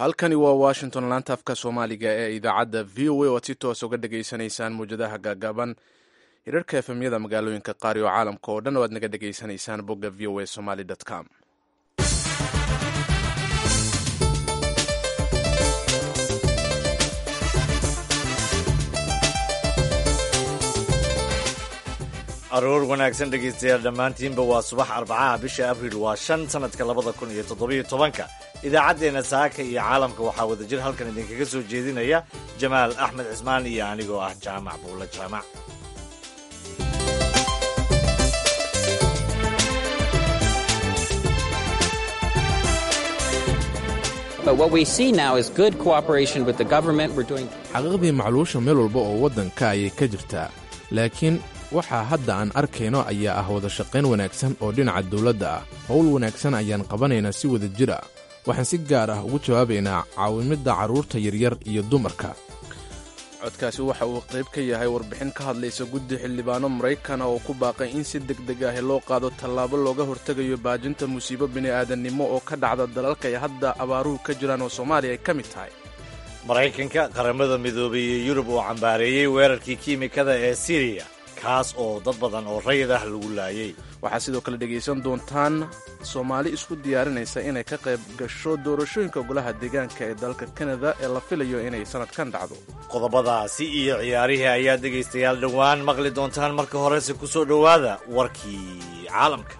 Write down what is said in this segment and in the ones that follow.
halkani waa washington laanta afka soomaaliga ee idaacadda v o a oad si toos uga dhegaysanaysaan muwjadaha gaagaaban hirarka efemyada magaalooyinka qaar iyo caalamka oo dhan oo aad naga dhegaysanaysaan bogga v o a somaly com aroor wanaagsan dhegaystayaal dhammaantiinba waa subax arbacaha bisha abriil waa shan sannadka labada kun iyo toddobiyo tobanka idaacaddeenna saaka iyo caalamka waxaa wadajir halkan idinkaga soo jeedinaya jamaal axmed cismaan iyo anigoo ah jaamac buulla jaamac xaqiiqdii macluusha meel walba oo waddanka ayay ka jirtaa laakiin waxaa hadda aan arkayno ayaa ah wada shaqayn wanaagsan oo dhinaca dawladda ah howl wanaagsan ayaan qabanaynaa si wada jir ah waxaan si gaar ah ugu jawaabaynaa caawimidda carruurta yaryar iyo dumarka codkaasi waxa uu qayb ka yahay warbixin ka hadlaysa guddi xildhibaano maraykana oo ku baaqay in si degdeg ah loo qaado tallaabo looga hortegayo baajinta musiibo bini'aadannimo oo ka dhacda dalalka ay hadda abaaruhu ka jiraan oo soomaaliya ay ka mid tahay maraykanka qaramada midoobay iyo yurub oo cambaareeyey weerarkii kiimikada ee siriya kaas oo dad badan oo rayid ah lagu laayey waxaad sidoo kale dhegaysan doontaan soomaali isku diyaarinaysa inay ka qayb gasho doorashooyinka golaha deegaanka ee dalka kanada ee la filayo inay sannadkan dhacdo qodobadaasi iyo ciyaarihii ayaad dhegaystayaal dhowaan maqli doontaan marka horese ku soo dhowaada warkii caalamka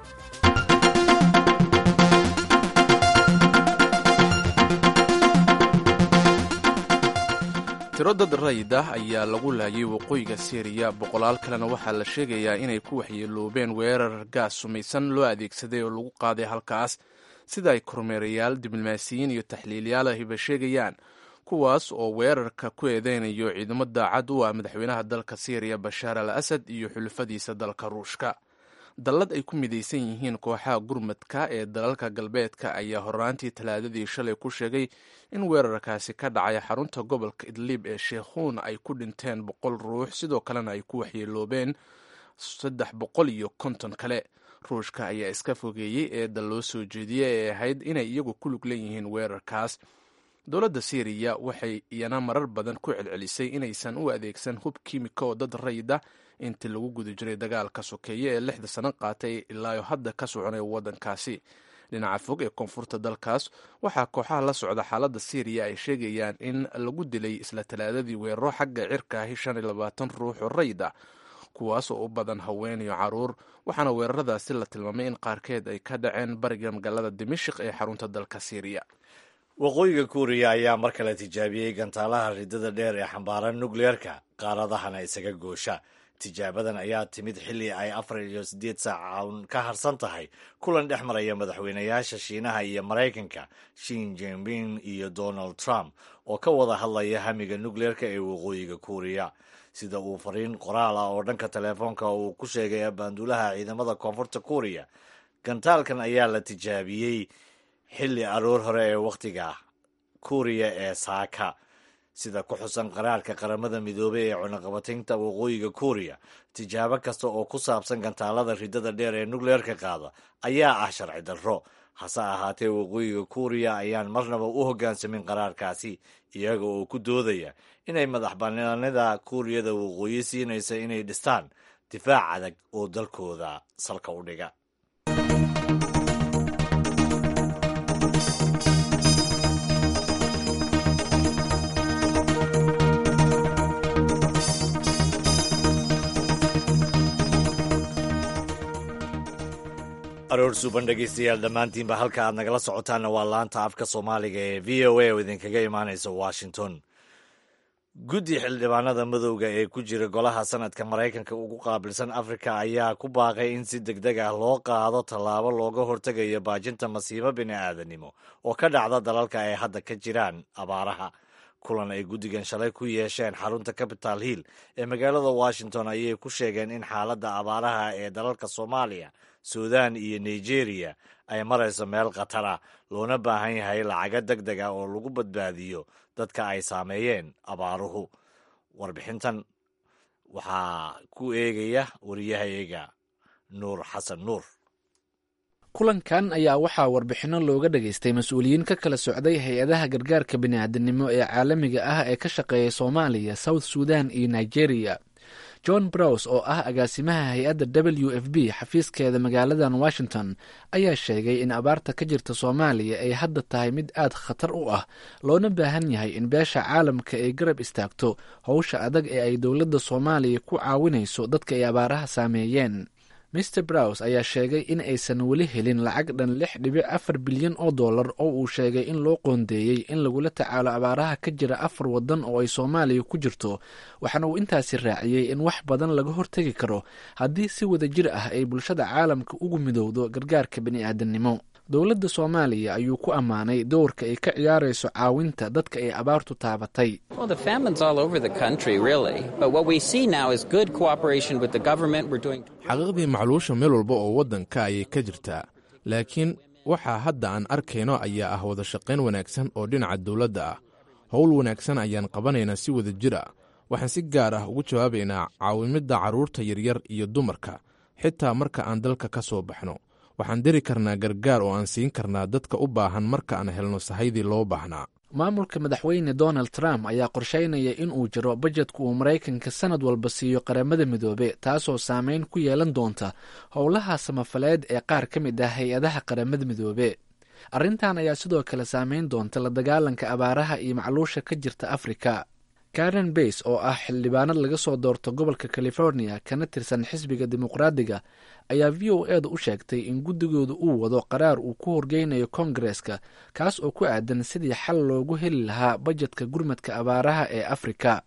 tiro dad rayid ah ayaa lagu laayay waqooyiga siiriya boqolaal kalena waxaa la sheegayaa inay ku waxyeeloobeen weerar gaas sumaysan loo adeegsaday oo lagu qaaday halkaas sida ay kormeerayaal diblomaasiyiin iyo taxliilyaal ahiba sheegayaan kuwaas oo weerarka ku eedeynayo ciidamo daacad u ah madaxweynaha dalka siiriya bashaar al asad iyo xulufadiisa dalka ruushka dallad ay ku midaysan yihiin kooxaha gurmadka ee dalalka galbeedka ayaa horaantii talaadadii shalay ku sheegay in weerarkaasi ka dhacay xarunta gobolka idliib ee sheekhuun ay ku dhinteen boqol ruux sidoo kalena ay ku waxyeeloobeen saddex boqol iyo konton kale ruushka ayaa iska fogeeyey eedda loo soo jeediyey ee ahayd inay iyagu ku lug leeyihiin weerarkaas dowladda siiriya waxay iyana marar badan ku celcelisay inaysan u adeegsan hub kiimika oo dad rayida intii lagu guda jiray dagaalka sokeeye ee lixda sano qaatay ilaayo hadda ka soconaya waddankaasi dhinaca fog ee koonfurta dalkaas waxaa kooxaha la socda xaaladda siiriya ay sheegayaan in lagu dilay isla talaadadii weeraro xagga cirka ahi shan iyo labaatan ruux oo rayid ah kuwaas oo u badan haween iyo caruur waxaana weeraradaasi la tilmaamay in qaarkeed ay ka dhaceen bariga magaalada dimashik ee xarunta dalka siiriya waqooyiga kuuriya ayaa mar kale tijaabiyey gantaalaha ridada dheer ee xambaaran nukleerka qaaradahana isaga goosha tijaabadan ayaa timid xilli ay afar iyo siddeed saac ka harsan tahay kulan dhex maraya madaxweynayaasha shiinaha iyo maraykanka shin jinping iyo donald trump oo ka wada hadlaya hamiga nukleerka ee waqooyiga kuuriya sida uu fariin qoraal ah oo dhanka telefoonka uu ku sheegay abaanduulaha ciidamada koonfurta kuuriya gantaalkan ayaa la tijaabiyey xilli aroor hore ee wakhtiga kuuriya ee saaka sida ku xusan qaraarka qaramada midoobey ee cunaqabataynta waqooyiga kuuriya tijaabo kasta oo ku saabsan gantaalada ridada dheer ee nukleerka qaada ayaa ah sharci darro hase ahaatee waqooyiga kuuriya ayaan marnaba u hoggaansamin qaraarkaasi iyaga oo ku doodaya inay madax bannaanida kuuriyada waqooyi siinaysa inay dhistaan difaac adag oo dalkooda salka u dhiga aroor suuban dhegaystayaal dhammaantiinba halka aad nagala socotaanna waa laanta afka soomaaliga ee v o a oo idinkaga imaanaysa washington guddi xildhibaanada madowga ee ku jira golaha sanadka maraykanka ugu qaabilsan afrika ayaa ku baaqay in si deg deg ah loo qaado tallaabo looga hortegayo baajinta masiibo bini'aadanimo oo ka dhacda dalalka ay hadda ka jiraan abaaraha kulan ay guddigan shalay ku yeesheen xarunta capital hill ee magaalada washington ayay ku sheegeen in xaaladda abaaraha ee dalalka soomaaliya suudan iyo nigeria ay marayso meel khatar ah loona baahan yahay lacago deg deg ah oo lagu badbaadiyo dadka ay saameeyeen abaaruhu warbixintan waxaa ku eegaya wariyahayaga nuur xasan nuur kulankan ayaa waxaa warbixinno looga dhageystay mas-uuliyiin ka kala socday hay-adaha gargaarka bini'aadanimo ee caalamiga ah ee ka shaqeeya soomaaliya south sudan iyo nigeria john brows oo ah agaasimaha hay-adda w f b xafiiskeeda magaaladan washington ayaa sheegay in abaarta ka jirta soomaaliya ay hadda tahay mid aad khatar u ah loona baahan yahay in beesha caalamka ay garab istaagto howsha adag ee ay dowladda soomaaliya ku caawinayso dadka ay abaaraha saameeyeen mr brows ayaa sheegay in aysan weli helin lacag dhan lix dhibic afar bilyan oo dollar oo uu sheegay in loo qoondeeyey in lagula tacaalo abaaraha ka jira afar waddan oo ay soomaaliya ku jirto waxaana uu intaasi raaciyey in wax badan laga hortegi karo haddii si wada jir ah ay bulshada caalamka ugu midowdo gargaarka bini'aadanimo dowladda soomaaliya ayuu ku ammaanay doorka ay ka ciyaarayso caawinta dadka ay abaartu taabatay xaqiiqdii macluusha meel walba oo waddanka ayay ka jirtaa laakiin waxaa hadda aan arkayno ayaa ah wada shaqayn wanaagsan oo dhinaca dowladda ah howl wanaagsan ayaan qabanaynaa si wada jir ah waxaan si gaar ah ugu jawaabaynaa caawimidda carruurta yaryar iyo dumarka xitaa marka aan dalka ka soo baxno waxaan diri karnaa gargaar oo aan siin karnaa dadka u baahan marka aan helno sahaydii loo baahnaa maamulka madaxweyne donald trump ayaa qorsheynaya in uu jiro bajedka uu maraykanka sanad walba siiyo qaramada midoobe taasoo saameyn ku yeelan doonta howlaha samafaleed ee qaar ka mid ah hay-adaha qaramada midoobe arrintan ayaa sidoo kale saameyn doonta la dagaalanka abaaraha iyo macluusha ka jirta afrika karen bays oo ah xildhibaanad laga soo doorto gobolka california kana tirsan xisbiga dimuqraadiga ayaa v o eeda u sheegtay in guddigooda uu wado qaraar uu ku horgeynayo kongareska kaas oo ku aadan sidii xal loogu heli lahaa bajedka gurmadka abaaraha ee afrika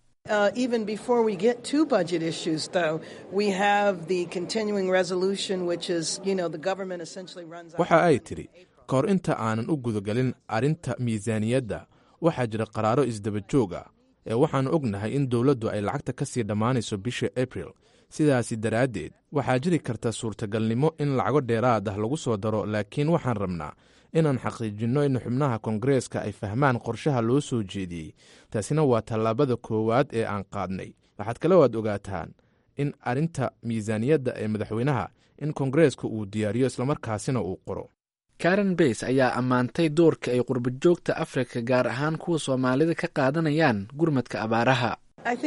waxa ay tidhi ka hor inta aanan u gudagelin arrinta miisaaniyadda waxaa jira qaraaro isdaba joog ah ee waxaannu ognahay in dowladdu ay lacagta ka sii dhammaanayso bisha abril sidaasi daraaddeed waxaa jiri karta suurtagalnimo in lacago dheeraad ah lagu soo daro laakiin waxaan rabnaa inaan xaqiijinno in xubnaha kongareeska ay fahmaan qorshaha loo soo jeediyey taasina waa tallaabada koowaad ee aan qaadnay waxaad kale waad ogaataan in arrinta miisaaniyadda ee madaxweynaha in kongareeska uu diyaariyo islamarkaasina uu qoro karen bays ayaa ammaantay doorka ay qurbajoogta afrika gaar ahaan kuwa soomaalida ka qaadanayaan gurmadka abaaraha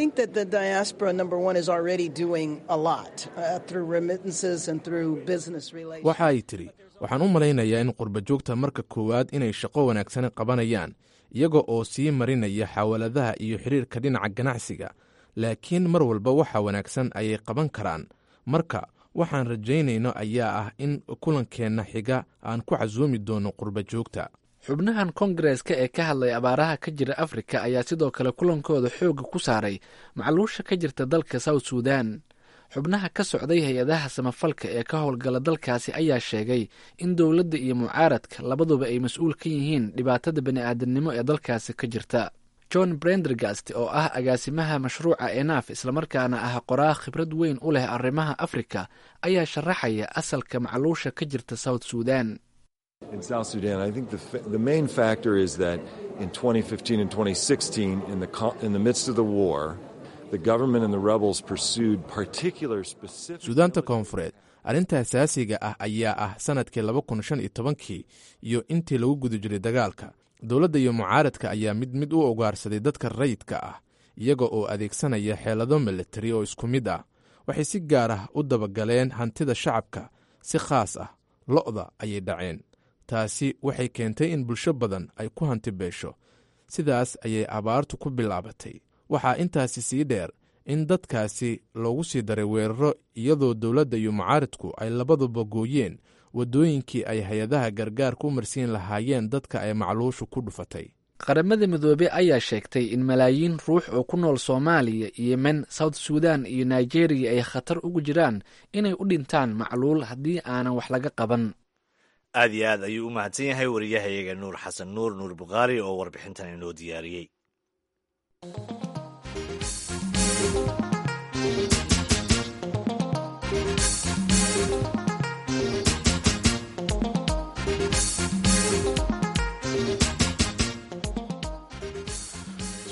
waxa ay tidhi waxaan u malaynayaa in qurbajoogta marka koowaad inay shaqo wanaagsan qabanayaan iyaga oo sii marinaya xawaladaha iyo xiriirka dhinaca ganacsiga laakiin mar walba waxa wanaagsan ayay qaban karaan marka waxaan rajaynayno ayaa ah in kulankeenna xiga aan ku casuumi doono qurbajoogta xubnahan kongareska ee ka hadlay abaaraha ka jira afrika ayaa sidoo kale kulankooda xoogga ku saaray macluusha ka jirta dalka south sudan xubnaha ka socday hay-adaha samafalka ee ka howlgala dalkaasi ayaa sheegay in dowladda iyo mucaaradka labaduba ay mas-uul ka yihiin dhibaatada bani'aadamnimo ee dalkaasi ka jirta john brendergast oo ah agaasimaha mashruuca enaf islamarkaana ah qoraa khibrad weyn u leh arrimaha afrika ayaa sharaxaya asalka macluusha ka jirta south sudan In South Sudan, I think the, the main factor is that in 2015 and 2016, in the, in the midst of the war, the government and the rebels pursued particular specific. suudaanta koonfureed arrinta asaasiga ah ayaa ah sannadkii laba kun shan iyo tobankii iyo intii lagu guda jiray dagaalka dowladda iyo mucaaradka ayaa mid mid u ogaarsaday dadka rayidka ah iyaga oo adeegsanaya xeelado militari oo isku mid ah waxay si gaar ah u dabagaleen hantida shacabka si khaas ah lo'da ayay dhaceen taasi waxay keentay in bulsho badan ay ku hanti beesho sidaas ayay abaartu ku bilaabatay waxaa intaasi sii dheer in dadkaasi loogu sii daray weeraro iyadoo dowladda iyo mucaaridku ay labaduba gooyeen waddooyinkii ay hay-adaha gargaarka u marsiin lahaayeen dadka ay macluushu ku dhufatay qaramada midoobe ayaa sheegtay in malaayiin ruux oo ku nool soomaaliya yemen south sudan iyo nigeriya ay khatar ugu jiraan inay u dhintaan macluul haddii aanan wax laga qaban aad iyo aad ayuu u mahadsan yahay wariyahayaga nuur xasan nuur nuur bukhaari oo warbixintan inoo diyaariyey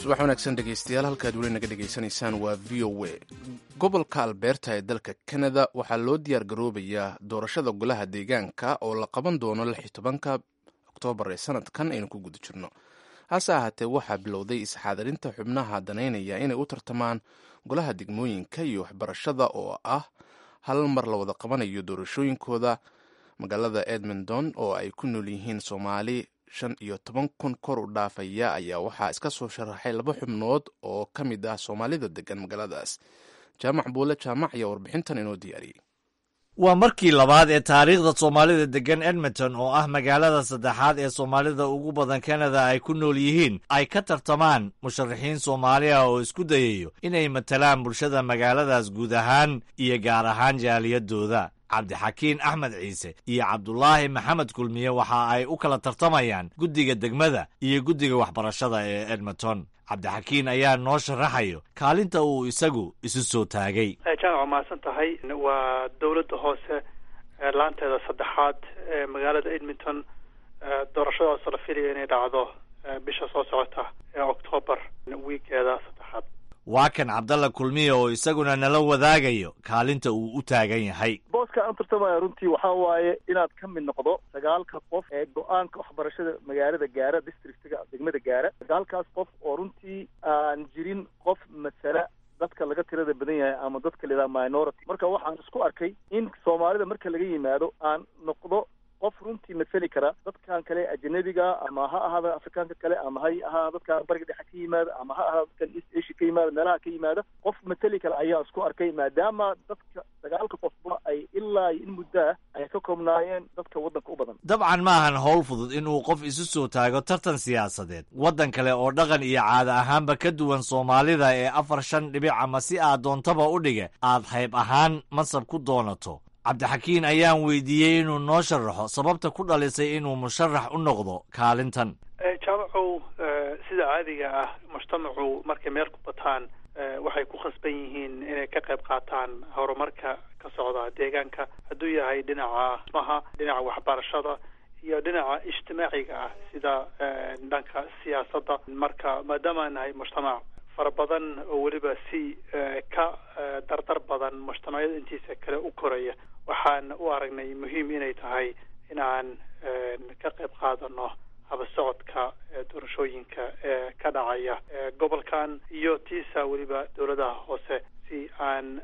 subax wanaagsan dhegeystayaal halkaad weli naga dhegaysanaysaan waa v o a gobolka alberta ee dalka kanada waxaa loo diyaar garoobayaa doorashada golaha deegaanka oo la qaban doono lix iyo tobanka oktoobar ee sanadkan aynu ku guda jirno hase ahaatee waxaa bilowday isxaadirinta xubnaha danaynaya inay u tartamaan golaha degmooyinka iyo waxbarashada oo ah hal mar la wada qabanayo doorashooyinkooda magaalada edmonton oo ay ku nool yihiin soomaali shan iyo toban kun kor u dhaafaya ayaa waxaa iska soo sharaxay laba xubnood oo ka mid ah soomaalida degan magaaladaas jaamac buule jaamac ayaa warbixintan inoo diyaariyey waa markii labaad ee taariikhda soomaalida deggan edmonton oo ah magaalada saddexaad ee soomaalida ugu badan kanada ay ku nool yihiin ay ka tartamaan musharaxiin soomaali ah oo isku dayayo inay matalaan bulshada magaaladaas guud ahaan iyo gaar ahaan jaaliyadooda cabdixakiin axmed ciise iyo cabdulaahi maxamed kulmiye waxa ay u kala tartamayaan guddiga degmada iyo guddiga waxbarashada ee edmonton cabdixakiin ayaa noo sharaxayo kaalinta uu isagu isu soo taagay jaamac mahadsan tahay waa dowladda hoose laanteeda saddexaad ee magaalada edmonton doorashadaasoo la filaya inay dhacdo bisha soo socota ee octoobar wiikeeda saddexaad waa kan cabdalla kulmiye oo isaguna nala wadaagayo kaalinta uu u taagan yahay booska aan tartamaya runtii waxaa waaye inaad ka mid noqdo sagaalka qof ee go-aanka waxbarashada magaalada gaara districtga degmada gaara sagaalkaas qof oo runtii aan jirin qof masala dadka laga tirada badan yahay ama dadka la yidhaha minority marka waxaan isku arkay in soomaalida marka laga yimaado aan noqdo qof runtii masali kara dadkan kale ajanabiga ama ha ahaada afrikaanka kale ama ha ahaada dadka bariga dhexe ka yimaada ama ha ahaada dadkan east asia ka yimaada meelaha ka yimaada qof masali kara ayaa isku arkay maadaama dadka sagaalka qofba ay ilaa in muddaa ay ka koobnaayeen dadka waddanka u badan dabcan ma ahan howl fudud inuu qof isu soo taago tartan siyaasadeed waddan kale oo dhaqan iyo caada ahaanba ka duwan soomaalida ee afar shan dhibic ama si aad doontaba u dhiga aad hayb ahaan mansab ku doonato cabdixakiin ayaan weydiiyey inuu noo sharaxo sababta ku dhalisay inuu musharax u noqdo kaalintan jaamacow sida caadiga ah mujtamacu markay meel ku bataan waxay ku khasban yihiin inay ka qayb qaataan horumarka ka socda deegaanka hadduu yahay dhinaca dhismaha dhinaca waxbarashada iyo dhinaca ijtimaaciga ah sida dhanka siyaasadda marka maadaama nahay mujtamac fara badan oo weliba si ka dardar badan mujtamacyada intiisa kale u koraya waxaan u aragnay muhiim inay tahay inaan ka qayb qaadano habasocodka doorashooyinka ee ka dhacaya gobolkan iyo tiisa weliba dowladaha hoose si aan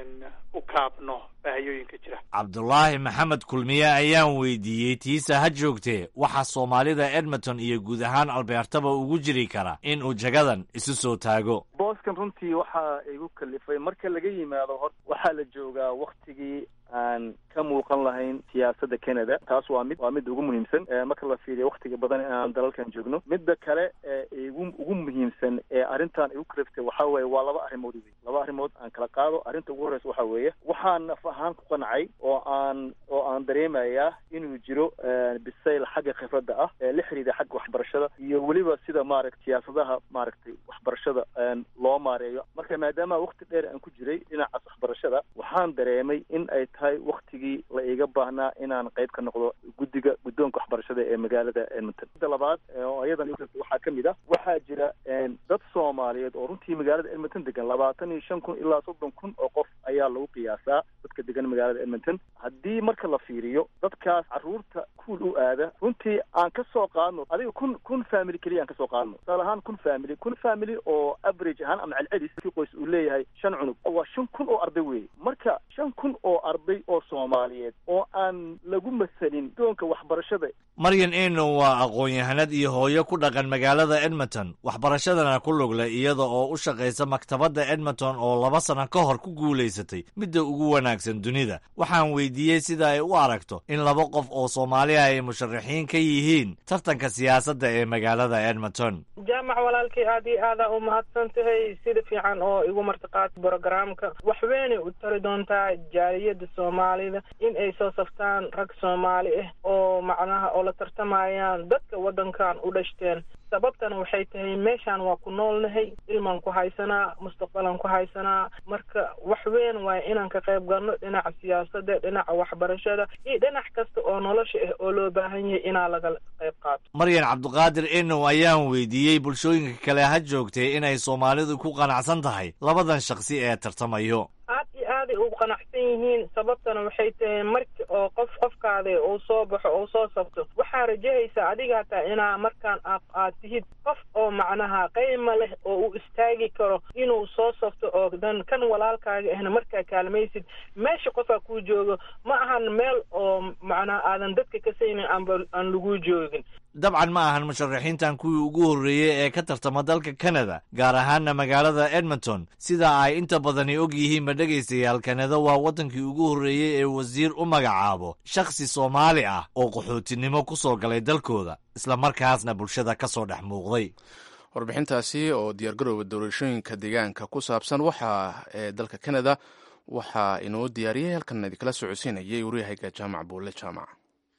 u kaabno baahiyooyinka jira cabdulaahi maxamed kulmiye ayaan weydiiyey tiisa ha joogtee waxaa soomaalida edmonton iyo guud ahaan albeertaba ugu jiri kara in uu jagadan isu soo taago booskan runtii waxaa igu kalifay marka laga yimaado hor waxaa la joogaa waktigii aan ka muuqan lahayn siyaasadda canada taas waa mid waa midda ugu muhiimsan marka la fiiriyo waktiga badan in aan dalalkan joogno midda kale ee igu ugu muhiimsan ee arrintan igu kaliftay waxaa weeye waa laba arrimood wey laba arrimood aan kala qaado arrinta ugu horreysa waxaa weeye waxaan naf ahaan ku qancay oo aan oo aan dareemayaa inuu jiro bisayl xagga khibradda ah ee la xiriira xagga waxbarashada iyo weliba sida maaragta siyaasadaha maaragtay waxbarashada loo maareeyo marka maadaama wakti dheer aan ku jiray dhinacaas waxbarashada waxaan dareemay in ay tahay waktigii la iiga baahnaa inaan qayb ka noqdo guddiga guddoonka waxbarashada ee magaalada edmonton midda labaad oo iyadan waxaa ka mid ah waxaa jira dad soomaaliyeed oo runtii magaalada edmonton degan labaatan iyo shan kun ilaa soddon kun oo qof ayaa lagu qiyaasaa dadka degan magaalada edmonton haddii marka la fiiriyo dadkaas carruurta kuul u aada runtii aan ka soo qaadno adiga kun kun family keliya aan ka soo qaadno tusaale ahaan kun family kun family oo average ahaan ama celcelis kii qoys uu leeyahay shan cunug waa shan kun oo arday weeye marka shan kun oo arday oo soomaaliyeed oo aan lagu masalin doonka waxbarashada maryan eno waa aqoon-yahanad iyo hooyo ku dhaqan magaalada edmonton waxbarashadana ku lugle iyada oo u shaqaysa maktabadda edmonton oo laba sano ka hor ku guulaysatay midda ugu wanaagsan dunida waxaan weydiiyey sida ay u aragto in laba qof oo soomaaliya ay musharaxiin ka yihiin tartanka siyaasadda ee magaalada edmonton jaamac walaalkay aad iyo aadaa u mahadsan tahay sida fiican oo igu martiqaad brogramka wax weynay u tari doontaa lahaa jaaliyada soomaalida in ay soo saftaan rag soomaali ah oo macnaha oo la tartamayaan dadka waddankan u dhashteen sababtana waxay tahay meeshaan waa ku noolnahay ilmaan ku haysanaa mustaqbalaan ku haysanaa marka wax weyn waaya inaan ka qayb galno dhinaca siyaasadda dhinaca waxbarashada iyo dhinac kasta oo nolosha ah oo loo baahan yahay inaa laga qayb qaato maryan cabdiqaadir inow ayaan weydiiyey bulshooyinka kale ha joogtay inay soomaalidu ku qanacsan tahay labadan shakhsi ee tartamayo aad iyo aaday ugu qanacsan yihiin sababtana waxay tahay marki oo qof qofkaada uu soo baxo uu soo sabto waxaa rajahaysaa adiga hataa inaa markaan aad tihid qof oo macnaha qayma leh oo uu istaagi karo inuu soo sabto oo dan kan walaalkaaga ahna markaa kaalmaysid meesha qofaa kuu joogo ma ahan meel oo macnaha aadan dadka ka saynin aanba aan lagu joogin dabcan ma ahan musharaxiintan kuwii ugu horreeyey ee ka tartama dalka kanada gaar ahaana magaalada edmonton sida ay inta badani og yihiinba dhegaystayaal kanada waa waddankii ugu horreeyey ee wasiir u magacaabo shakhsi soomaali ah oo qaxootinimo ku soo galay dalkooda isla markaasna bulshada ka soo dhex muuqday warbixintaasi oo diyaargarowga doorashooyinka deegaanka ku saabsan waxaa ee dalka kanada waxaa inoo diyaariyey halkan idinkala socodsiinayay waryahayga jaamac buulle jaamac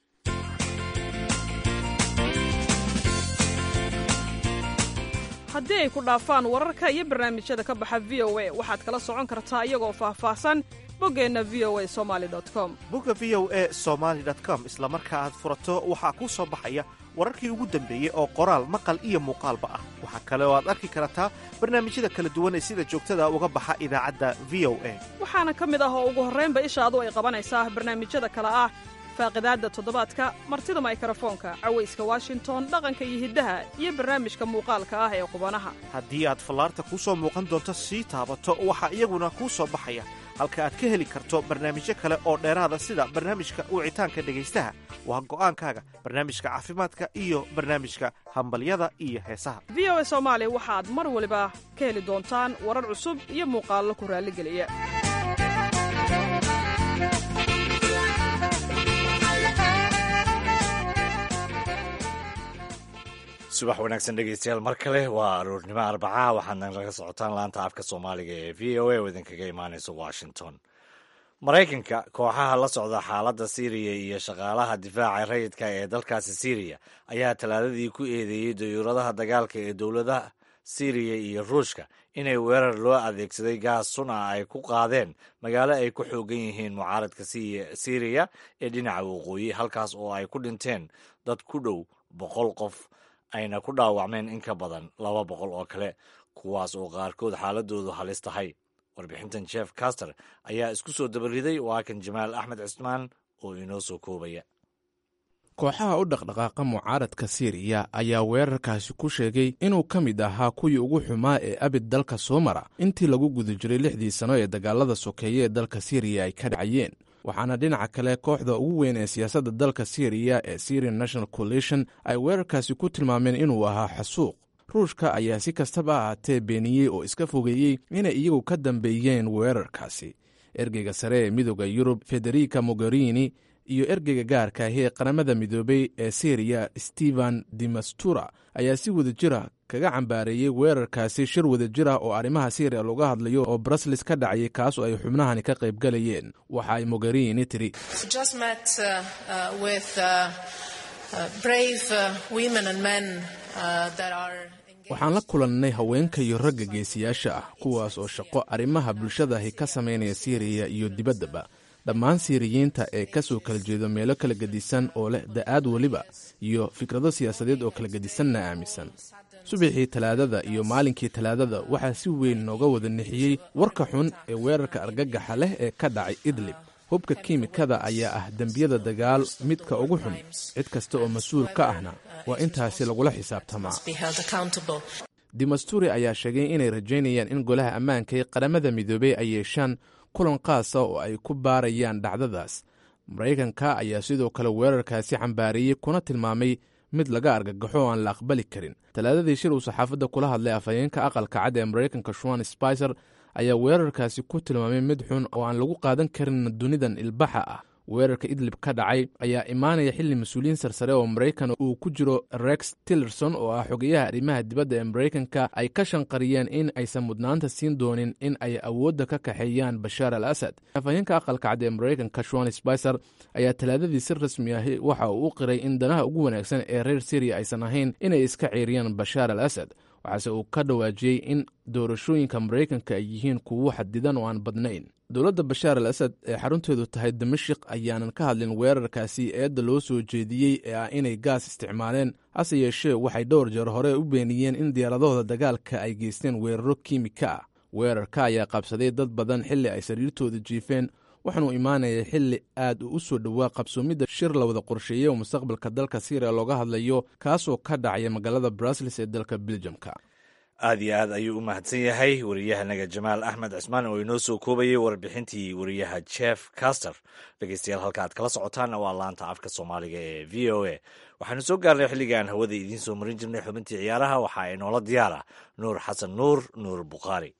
haddii ay ku dhaafaan wararka iyo barnaamijyada ka baxa v o a waxaad kala socon kartaa iyagoo faahfaahsan boggeenna v o a somali com bogga v o a somaali com isla marka aad furato waxaa kuu soo baxaya wararkii ugu dambeeyey oo qoraal maqal iyo muuqaalba ah waxaa kale oo aad arki kartaa barnaamijyada kala duwan ee sida joogtada uga baxa idaacadda v o a waxaana ka mid ah oo ugu horraynba ishaadu ay qabanaysaa barnaamijyada kale ah faaqidaadda toddobaadka martida maykarafoonka cawayska washington dhaqanka iyo hiddaha iyo barnaamijka muuqaalka ah ee qubanaha haddii aad fallaarta kuu soo muuqan doonto sii taabato waxaa iyaguna kuu soo baxaya halka aad ka heli karto barnaamijyo kale oo dheeraada sida barnaamijka wicitaanka dhegaystaha waa go'aankaaga barnaamijka caafimaadka iyo barnaamijka hambalyada iyo heesaha v o a soomaali waxaad mar waliba ka heli doontaan warar cusub iyo muuqaallo ku raalligeliya subax wanaagsan dhegeystayaal mar kale waa aroornimo arbaca waxaadna laga socotaan laanta afka soomaaliga ee v o a oo idinkaga imaaneysa washington maraykanka kooxaha la socda xaaladda siiriya iyo shaqaalaha difaaca rayidka ee dalkaasi siiriya ayaa talaadadii ku eedeeyey dayuuradaha dagaalka ee dowladaha siiriya iyo ruushka inay weerar loo adeegsaday gaas sun ah ay ku qaadeen magaalo ay ku xoogan yihiin mucaaradka siiriya ee dhinaca waqooyi halkaas oo ay ku dhinteen dad ku dhow boqol qof ayna ku dhaawacmeen in ka badan laba boqol oo kale kuwaas oo qaarkood xaaladoodu halis tahay warbixintan jeff caster ayaa isku soo dabariday waa kan jamaal axmed cismaan oo inoo soo koobaya kooxaha u dhaqdhaqaaqa mucaaradka siiriya ayaa weerarkaasi ku sheegay inuu ka mid ahaa kuwii ugu xumaa ee abid dalka soo mara intii lagu guda jiray lixdii sano ee dagaalada sokeeye ee dalka siiriya ay ka dhacayeen waxaana dhinaca kale kooxda ugu weyn ee siyaasadda dalka siiriya ee syrian national coalition ay weerarkaasi ku tilmaameen inuu ahaa xasuuq ruushka ayaa si kastaba ahaatee beeniyey oo iska fogeeyey inay iyagu ka dambeeyeen weerarkaasi ergeyga sare ee midooda yurub federica mogherini iyo ergeyga gaarka ahi ee qaramada midoobey ee syriya stephen demastura ayaa si wadajira kaga cambaareeyey weerarkaasi shir wadajir ah oo arrimaha syriya looga hadlayo oo brusles ka dhacayay kaas oo ay xubnahani ka qayb galayeen waxa ay mogherini tiri waxaan la kulannay haweenka iyo ragga geesiyaasha ah kuwaas oo shaqo arrimaha bulshadahi ka samaynaya siiriya iyo dibaddaba dhammaan siiriyiinta ee ka soo kala jeedo meelo kala gedisan oo leh da'aad weliba iyo fikrado siyaasadeed oo kala gedisanna aaminsan subaxii talaadada iyo maalinkii talaadada waxaa si weyn nooga wada nixiyey warka xun ee weerarka argagaxa leh ee ka dhacay idlib hubka kiimikada ayaa ah dembiyada dagaal midka ugu xun cid kasta oo mas-uul ka ahna waa intaasi lagula xisaabtamaa dimasturi ayaa sheegay inay rajaynayaan in golaha ammaanka ee qaramada midoobey ay yeeshaan kulan qaasa oo ay ku baarayaan dhacdadaas maraykanka ayaa sidoo kale weerarkaasi cambaariyey kuna tilmaamay mid laga argagaxo oo aan la aqbali karin talaadadii shir uu saxaafadda kula hadlay afhayeenka aqalka cad ee maraykanka shuan spicer ayaa weerarkaasi ku tilmaamay mid xun oo aan lagu qaadan karin dunidan ilbaxa ah weerarka idlib ka dhacay ayaa imaanaya xilli mas-uuliyiin sarsare oo maraykan uu ku jiro rex tillerson oo ah xogeyaha arrimaha dibadda ee maraykanka ay ka shanqariyeen in aysan mudnaanta siin doonin in ay awoodda ka kaxeeyaan bashaar al asad afhayeenka aqalka cad ee maraykanka shon spicer ayaa talaadadii si rasmi ahi waxa uu u qiray in danaha ugu wanaagsan ee reer syriya aysan ahayn inay iska ceeriyaan bashaar al asad waxaase uu ka dhawaajiyey in doorashooyinka maraykanka ay yihiin kuwo xadidan oo aan badnayn dowladda bashaar al asad ee xarunteedu tahay damashik ayaanan ka hadlin weerarkaasi eedda loo soo jeediyey ee ah inay gaas isticmaaleen hase yeeshee waxay dhowr jeer hore u beeniyeen in diyaaradahooda dagaalka ay geysteen weeraro kiimika ah weerarka ayaa qabsaday dad badan xilli ay sariirtooda jiifeen waxaanuu imaanaya xilli aad uu u soo dhowaa qabsoomidda shir la wada qorsheeyey oo mustaqbalka dalka syriya looga hadlayo kaasoo ka dhacaya magaalada brusels ee dalka beljamka aad iyo aad ayuu u mahadsan yahay wariyahanaga jamaal axmed cismaan oo inoo soo koobayay warbixintii wariyaha jeff caster dhegeystayaal halka aad kala socotaanna waa laanta afka soomaaliga ee v o a waxaanu soo gaarnay xilligii aan hawada idiin soo marin jirnay xubintii ciyaaraha waxaa inoola diyaara nuur xasan nuur nuur bukhaari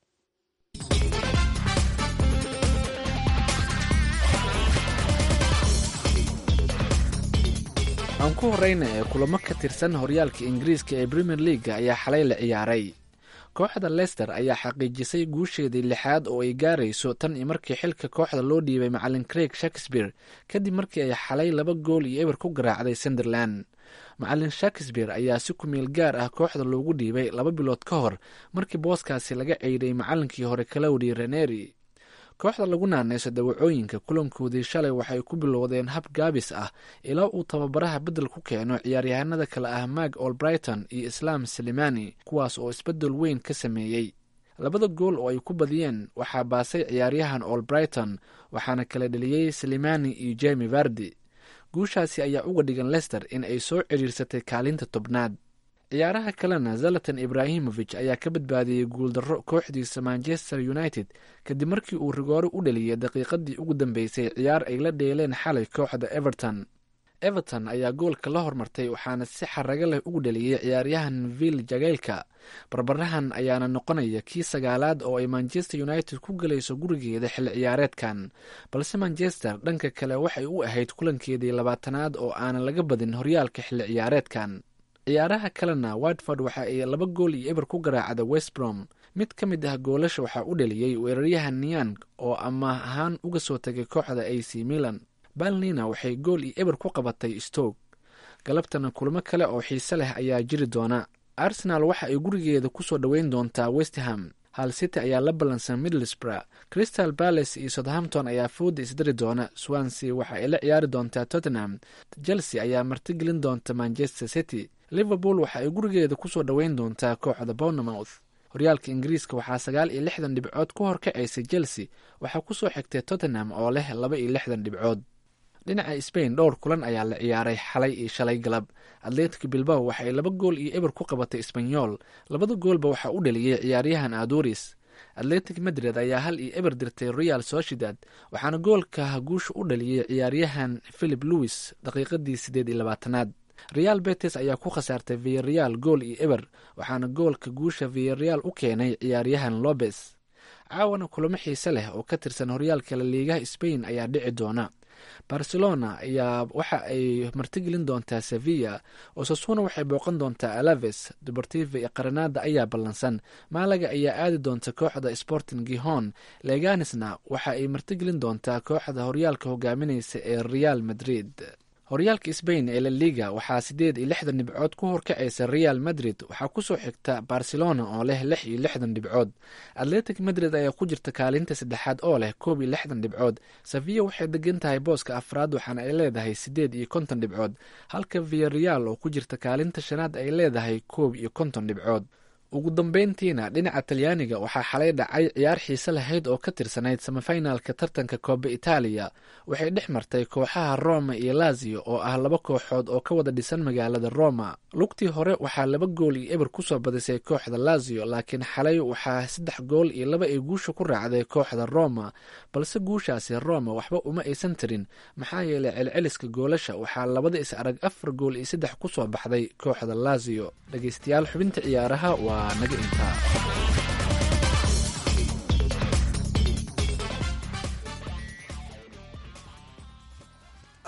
aan ku horeyna ee kulamo ka tirsan horyaalka ingiriiska ee premier leaga ayaa xalay la ciyaaray kooxda lester ayaa xaqiijisay guusheedii lixaad oo ay gaarayso tan iyo markii xilka kooxda loo dhiibay macalin craig shakespeare kadib markii ay xalay laba gool iyo eber ku garaacday sunderland macalin shakespeare ayaa si kumeel gaar ah kooxda loogu dhiibay laba bilood ka hor markii booskaasi laga ceydhay macalinkii hore kalowdi reneri kooxda lagu naaneyso dawacooyinka kulankoodii shalay waxay ku bilowdeen hab gaabis ah ilaa uu tababaraha beddel ku keeno ciyaaryahanada kale ah mag olbrighton iyo islaam salimani kuwaas oo isbeddel weyn ka sameeyey labada gool oo ay ku badiyeen waxaa baasay ciyaaryahan olbrighton waxaana kala dheliyey salimani iyo jemi vardi guushaasi ayaa uga dhigan lester in ay soo cidhiirsatay kaalinta tobnaad ciyaaraha kalena zalatan ibrahimovic ayaa ka badbaadiyey guuldarro kooxdiisa manchester united kadib markii uu rigoore u dhaliyay daqiiqadii ugu dambeysay ciyaar ay la dheeleen xalay kooxda everton everton ayaa goolka la hormartay waxaana si xarago leh ugu dhaliyey ciyaaryahan vill jageylka barbarahan ayaana noqonaya kii sagaalaad oo ay manchester united ku galayso gurigeeda xilli ciyaareedkan balse manchester dhanka kale waxay u ahayd kulankeedii labaatanaad oo aanan laga badin horyaalka xilli ciyaareedkan ciyaaraha kalena watford waxa ay laba gool iyo eber ku garaacda westbrom mid ka mid ah goolasha waxaa u dhaliyey weeraryahan niyan oo amaah ahaan uga soo tagay kooxda a c milan balnina waxay gool iyo eber ku qabatay stoke galabtana kulamo kale oo xiise leh ayaa jiri doona arsenal waxa ay gurigeeda kusoo dhoweyn doontaa westham hal city ayaa la ballansan middlesbrough crystal palace iyo southampton ayaa fooda isdari doona swansea waxa ay la ciyaari doontaa tottenham chelsea ayaa martigelin doonta manchester city liverpool waxa ay gurigeeda kusoo dhoweyn doontaa kooxda bournemouth horyaalka ingiriiska waxaa sagaal iyo lixdan dhibcood ku horkacaysay chelsea waxaa kusoo xigtay tottenham oo leh laba iyo lixdan dhibcood dhinaca spain dhowr kulan ayaa la ciyaaray xalay iyo shalay galab atletic bilbao waxa ay laba gool iyo eber ku qabatay sbanyol labada goolba waxaa u dhaliyey ciyaaryahan aduris atletic madrid ayaa hal iyo eber dirtay real sociedad waxaana goolka guusha u dhaliyey ciyaaryahan philip lewis daqiiqadii siddeed iyo labaatanaad real betes ayaa ku khasaartay viyareal gool iyo eber waxaana goolka guusha viyareal u keenay ciyaaryahan lobes caawana kulamo xiise leh oo ka tirsan horyaalka laliigaha spain ayaa dhici doona barcelona ayaa waxa ay martigelin doontaa sevilla osasuna waxay booqan doontaa alaves dubartiva iyo qaranada ayaa ballansan maalaga ayaa aadi doonta kooxda sporting gihon leganisna waxa ay martigelin doontaa kooxda horyaalka hogaaminaysa ee real madrid horyaalka sbain ee la liga waxaa siddeed iyo lixdan dhibcood ku horkacaysa real madrid waxaa kusoo xigta barcelona oo leh lix iyo lixdan dhibcood atletic madrid ayaa ku jirta kaalinta saddexaad oo leh koob iyo lixdan dhibcood sevilla waxay degan tahay booska afraad waxaana ay leedahay siddeed iyo konton dhibcood halka viyareal oo ku jirta kaalinta shanaad ay leedahay koob iyo konton dhibcood ugu dambeyntiina dhinaca talyaaniga waxaa xalay dhacay ciyaar xiise lahayd oo ka tirsanayd samafinaalka tartanka kooba itaaliya waxay dhex martay kooxaha roma iyo lazio oo ah laba kooxood oo ka wada dhisan magaalada roma lugtii hore waxaa laba gool iyo eber kusoo badisay kooxda lazio laakiin xalay waxaa saddex gool iyo laba ay guusha ku raacday kooxda roma balse guushaasi roma waxba uma aysan tirin maxaa yeelay celceliska goolasha waxaa labada is arag afar gool iyo saddex kusoo baxday kooxda lazio dhegeystayaal xubinta ciyaaraha waa naga intaa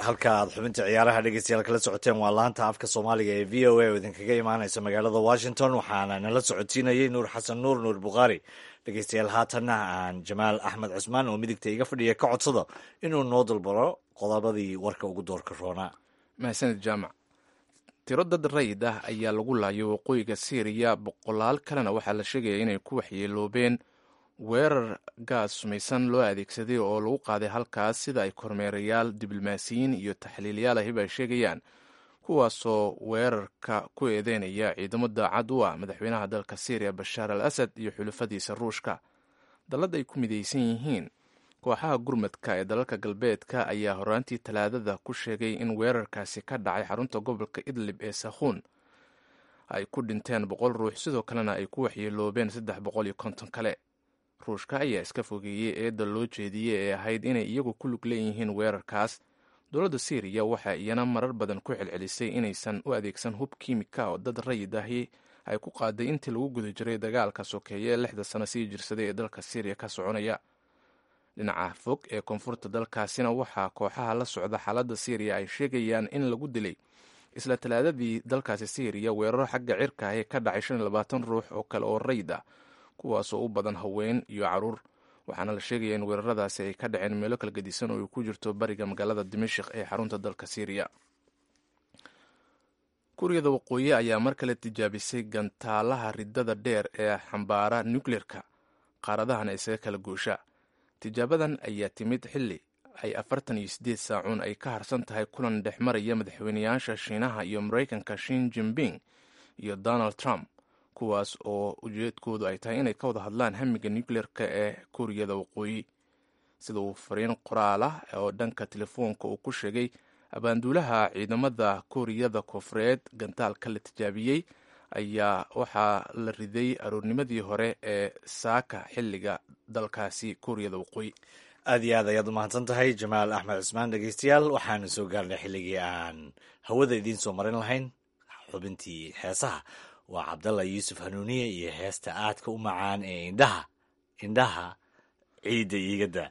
halka aad xubinta ciyaaraha dhegeystayaal kala socoteen waa laanta afka soomaaliga ee v o a oo idinkaga imaaneysa magaalada washington waxaana nala socotiinayay nuur xasan nuur nuur bukhaari dhegeystayaal haatanna aan jamaal axmed cusmaan oo midigta iga fadhiya ka codsado inuu noo dalbaro qodobadii warka ugu doorka roonaa mahadsanid jaamac tiro dad rayid ah ayaa lagu laayay waqooyiga syriya boqolaal kalena waxaa la sheegaya inay ku waxyeeloobeen weerar gaas sumaysan loo adeegsaday oo lagu qaaday halkaas sida ay kormeerayaal diblomaasiyiin iyo taxliilyaal ahiba ay sheegayaan kuwaasoo weerarka ku eedeynaya ciidamo daacad u ah madaxweynaha dalka syriya bashaar al asad iyo xulafadiisa ruushka dallad ay ku midaysan yihiin kooxaha gurmadka ee dalalka galbeedka ayaa horaantii talaadada ku sheegay in weerarkaasi ka dhacay xarunta gobolka idlib ee sakhuun ay ku dhinteen boqol ruux sidoo kalena ay ku waxyeeloobeen saddex boqol iyo konton kale ruushka ayaa iska fogeeyey eedda loo jeediyey ee ahayd inay iyagu ku lug leeyihiin weerarkaas dowladda syriya waxaa iyana marar badan ku celcelisay inaysan u adeegsan hub kiimika oo dad rayid ahi ay ku qaaday intii lagu guda jiray dagaalka sokeeye ee lixda sano sii jirsaday ee dalka syriya ka soconaya dhinaca fog ee koonfurta dalkaasina waxaa kooxaha la socda xaaladda syriya ay sheegayaan in lagu dilay isla talaadadii dalkaasi syriya weeraro xagga cirka ah ee ka dhacay shan iyo labaatan ruux oo kale oo rayid ah kuwaasoo u badan haween iyo caruur waxaana la sheegaya in weeraradaasi ay ka dhaceen meelo kala gedisan oo ay ku jirto bariga magaalada dimashik ee xarunta dalka syriya kuuriyada waqooyi ayaa mar kale tijaabisay gantaalaha ridada dheer ee xambaara nukleerka qaaradahana isaga kala goosha tijaabadan ayaa timid xilli ay afartan iyo siddeed saacuun ay ka harsan tahay kulan dhex maraya madaxweynayaasha shiinaha iyo maraykanka shin jimping iyo donald trump kuwaas oo ujeedkoodu ay tahay inay ka wada hadlaan hamiga nukleerka ee kuuriyada waqooyi sida uu fariin qoraal ah oo dhanka telefoonka uu ku sheegay abaanduulaha ciidamada kuuriyada koonfureed gantaalka la tijaabiyey ayaa waxaa la riday aroornimadii hore ee saaka xilliga dalkaasi kuuriyada waqooyi aad iyo aad ayaad u mahadsan tahay jamaal axmed cusmaan dhegeystayaal waxaanu soo gaarnay xilligii aan hawada idiin soo marin lahayn xubintii heesaha waa cabdalla yuusuf hanuuniye iyo heesta aadka u macaan ee indhaha indhaha ciidda iigada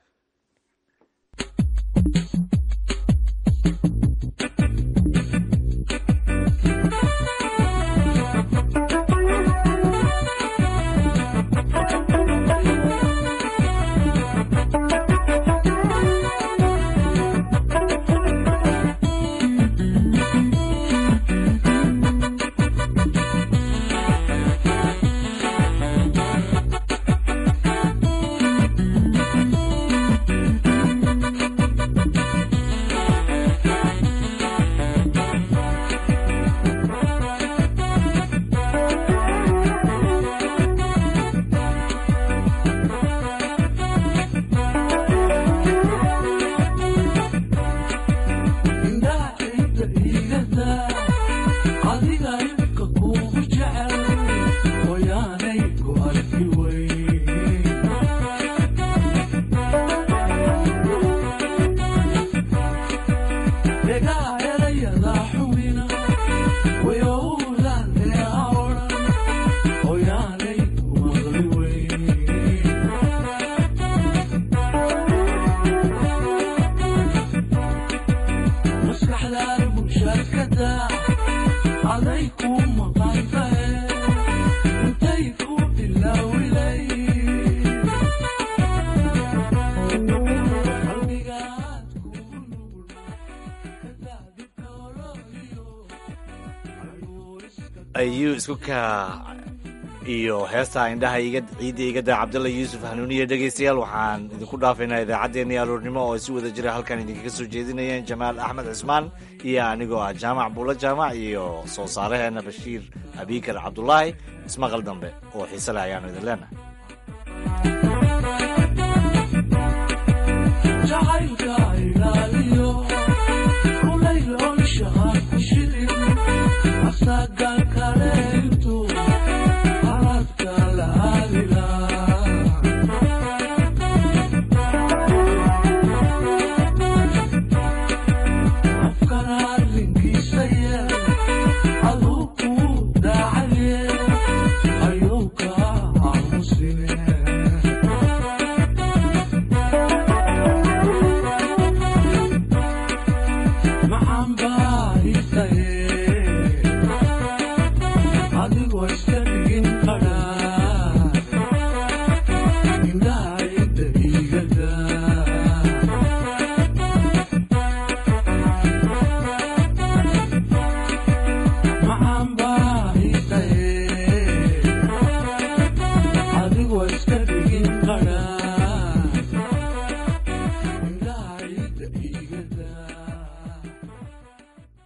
ayuu isku kaa iyo heestaa indhaha ciidda igada cabdalla yuusuf hanuuniye dhegaystayaal waxaan idinku dhaafaynaa idaacaddeenii aroornimo oo si wada jira halkan idinkaga soo jeedinayeen jamaal axmed cismaan iyo anigoo ah jaamac buulo jaamac iyo soo saaraheena bashiir abiikar cabdulaahi ismaqal dambe oo xiise leh ayaanu idin leenahay Ayuka, I'm baaritaye